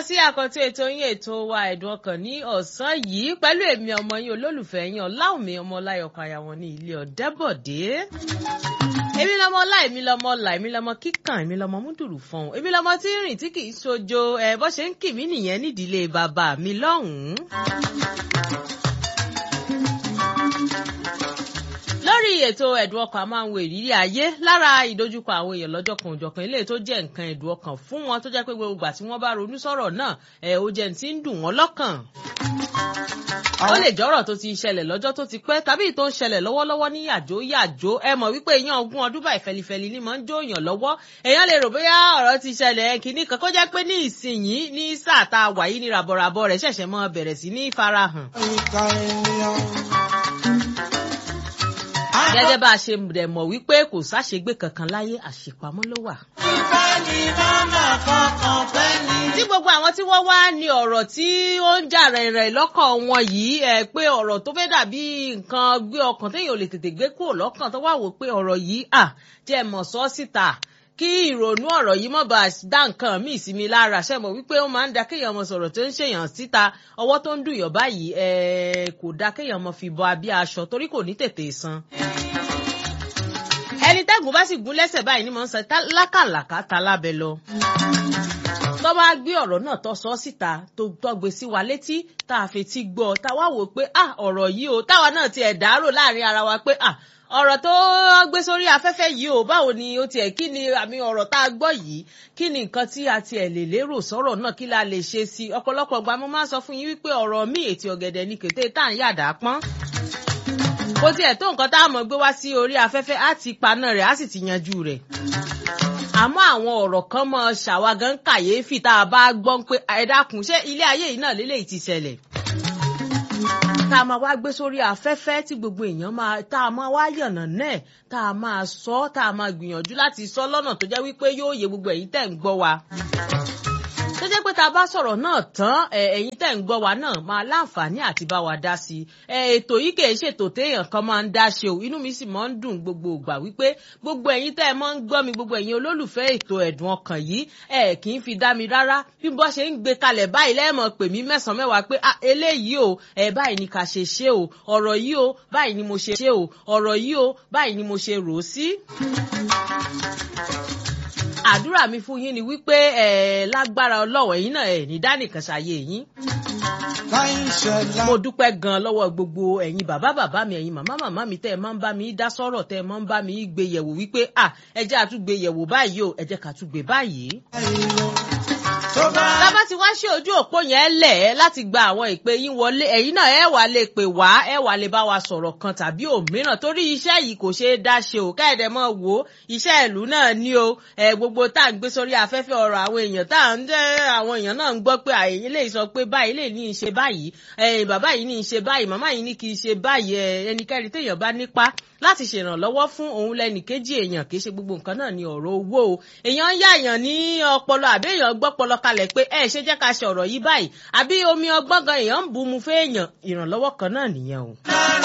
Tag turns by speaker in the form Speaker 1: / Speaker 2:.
Speaker 1: káàbọ̀ sí àkọ́tí ètò yín ètò wa ẹ̀dùn ọkàn ní ọ̀sán yìí pẹ̀lú èmi ọmọ yín olólùfẹ́ yín ọláwùmí ọmọ ọláyọkọ àyàwọ̀n ní ilé ọ̀dẹ́bọ̀dé. èmi lọmọ ọlá èmi lọmọ ọlà èmi lọmọ kíkàn èmi lọmọ múdùrú fún èmi lọmọ tí ń rìn tí kì í ṣojo ẹ bó ṣe ń kì mí nìyẹn nídìílé bàbá mi lọ́hùn-ún. lórí ètò ẹ̀dùn ọkàn a máa ń wo ìrírí ayé lára ìdojúkọ àwọn èèyàn lọ́jọ́ kan òjọ̀kan eléyìí tó jẹ́ nǹkan ẹ̀dùn ọkàn fún wọn tó jẹ́ pé gbogbo ìgbà tí wọ́n bá ronú sọ̀rọ̀ náà ẹ̀ ó jẹ́ ti ń dùn wọ́n lọ́kàn. ó lè jọ́rọ̀ tó ti ṣẹlẹ̀ lọ́jọ́ tó ti pẹ́ tàbí tó ń ṣẹlẹ̀ lọ́wọ́lọ́wọ́ ní yàjó yàjó ẹ mọ̀ wípé èèyàn ogún ọdún báyìí fẹlifẹli ni mò ń jó èèyàn lọ́wọ́ èèyàn lè rò bóyá ọ̀rọ̀ ti ṣẹlẹ̀ kìíní kan kó jẹ́ pé ní ìsinyìí ní sáà tá a wà yìí ní ràbọ̀ràbọ̀ rẹ̀ ṣẹ̀ṣẹ̀ mọ́ bẹ̀rẹ̀ sí ní farahàn gẹ́gẹ́ bá a ṣe rẹ̀ mọ̀ wípé kò sáṣegbé kankan láyé àṣepamọ́ ló wà.
Speaker 2: ìfẹ́ ni màmá kankan fẹ́ ni.
Speaker 1: tí gbogbo àwọn tí wọ́n wá ní ọ̀rọ̀ tí ó ń jà rẹ̀rẹ̀ lọ́kàn wọn yìí ẹ̀ pé ọ̀rọ̀ tó fẹ́ dàbí nǹkan gbé ọkàn téèyàn ò lè tètè gbé kúrò lọ́kàn tó wà wò pé ọ̀rọ̀ yìí à jẹ́ mọ̀ sọ́ síta kí ìrònú ọ̀rọ̀ yìí mọ̀ bá dá nǹkan míì sí mi lára ṣe mọ̀ wípé ó máa ń da kéèyàn mọ̀ sọ̀rọ̀ tó ń ṣèyàn síta ọwọ́ tó ń dùnyàn báyìí kò da kéèyàn mọ̀ fi bọ abí aṣọ torí kò ní tètè san ẹni tẹ́gùn bá sì gún lẹ́sẹ̀ báyìí ni mò ń sọ lákàlàkà ta lábẹ́ lọ. tó bá gbé ọ̀rọ̀ náà tó sọ síta tó tọ́gbe sí wa létí tá a fetí gbọ́ tá a wá wò pé ah ọ̀rọ̀ yìí o táwa náà tiẹ̀ dárò láàrin ara wa pé ah ọ̀rọ̀ tó gbé sórí afẹ́fẹ́ yìí o báwo ni ó tiẹ̀ kí ni àmì ọ̀rọ̀ tá a gbọ́ yìí kí ni nǹkan tí a tiẹ̀ lè lérò sọ̀rọ̀ náà kí la lè ṣe sí i ọ̀pọ̀lọpọ̀ gba mo máa ń sọ fún yín wípé ọ̀rọ̀ mi ètí ọ̀gẹ̀dẹ̀ ni kété tá à ń yàdá pọ́n bó tiẹ̀ tó nǹkan tá a mọ̀ gbé wá sí orí afẹ́fẹ́ á ti paná rẹ̀ á sì ti yanjú rẹ̀. àmọ́ àwọn ọ̀rọ̀ kan mọ ṣàwágán kàyéfì tá a bá gbọ́ pé ẹ dákun ṣé ilé ayé yìí náà lélẹ́yìí ti ṣẹlẹ̀. tá a máa wá gbé sórí afẹ́fẹ́ tí gbogbo èèyàn máa tá a máa wá yànnà náà tá a máa sọ tá a máa gbìyànjú láti sọ lọ́nà tó jẹ́ wípé yóò yé gbogbo ẹ̀yin tẹ̀ ń gbọ́ wa tó jẹ́ pé tá a bá sọ̀rọ̀ náà tán ẹ̀yin tẹ̀ ń gbọ́ wa náà máa láǹfààní àti bá wa dá sí i ètò yìí kì í ṣètò téèyàn kan máa ń dá ṣe o inú mi sì máa ń dùn gbogbo ìgbà wípé gbogbo ẹ̀yin tẹ́ ẹ máa ń gbọ́ mi gbogbo ẹ̀yin olólùfẹ́ ètò ẹ̀dùn ọkàn yìí ẹ̀ kì í fi dá mi rárá bí bọ́ ṣe ń gbé kalẹ̀ báyìí lẹ́ẹ̀mọ̀ pè mí mẹ́sàn-án mẹ́wàá pé eléyìí o ẹ̀ báyìí ni ká ṣe ṣe o ọ̀rọ̀ yìí o báyìí ni mo ṣe ṣe o ọ̀rọ̀ yìí o báyìí ni mo ṣe rò ó sí àdúrà mi fún yín ni wípé ẹ lágbára ọlọ́wọ̀ yín náà ẹ ní dánìkan ṣàyè yín. mo dúpẹ́ gan-an lọ́wọ́ gbogbo ẹ̀yin bàbá bàbá mi ẹ̀yin màmá màmá mi tẹ́ ẹ máa ń bá mi dá sọ́rọ̀ tẹ́ ẹ máa ń bá mi gbé yẹ̀wò wípé à ẹ jẹ́ àtúgbé yẹ̀wò báyìí o ẹ jẹ́ ká túgbé báyìí. Tábà ti wá ṣe ojú òpó yẹn lẹ̀ ẹ́ láti gba àwọn ìpè yín wọlé ẹ̀yin náà ẹ wà lè pè wá ẹ wà lè bá wa sọ̀rọ̀ kan tàbí òmíràn torí iṣẹ́ yìí kò ṣeé dá ṣe o káyọ̀dẹ̀ mọ̀ wò ó iṣẹ́ ìlú náà ní o ẹ gbogbo tá à ń gbé sórí afẹ́fẹ́ ọ̀rọ̀ àwọn èèyàn tá à ń jẹ́ àwọn èèyàn náà ń gbọ́ pé àyè lè sọ pé báyìí lè ní í ṣe báyìí ẹ bàbá yìí ní í ṣe báyìí màmá yìí ní kì í ṣe báyìí ẹ ẹnikẹ́ni téèyàn bá nípa láti ṣèrànlọ́wọ́ fún òun lẹ́nì kejì èèyàn kì í ṣe gbogbo nǹkan náà ní ọ̀rọ̀ owó o èèyàn ń yáàyàn ní ọpọlọ àbí èèyàn gbọ́pọlọ kalẹ̀ pé ẹ ṣe jẹ́ ká ṣe ọ̀rọ̀ yìí báyìí àbí omi ọgbọ́n gan èèyàn ń bu mu fún èèyàn ìrànlọ́wọ́ kan náà nìyẹn o.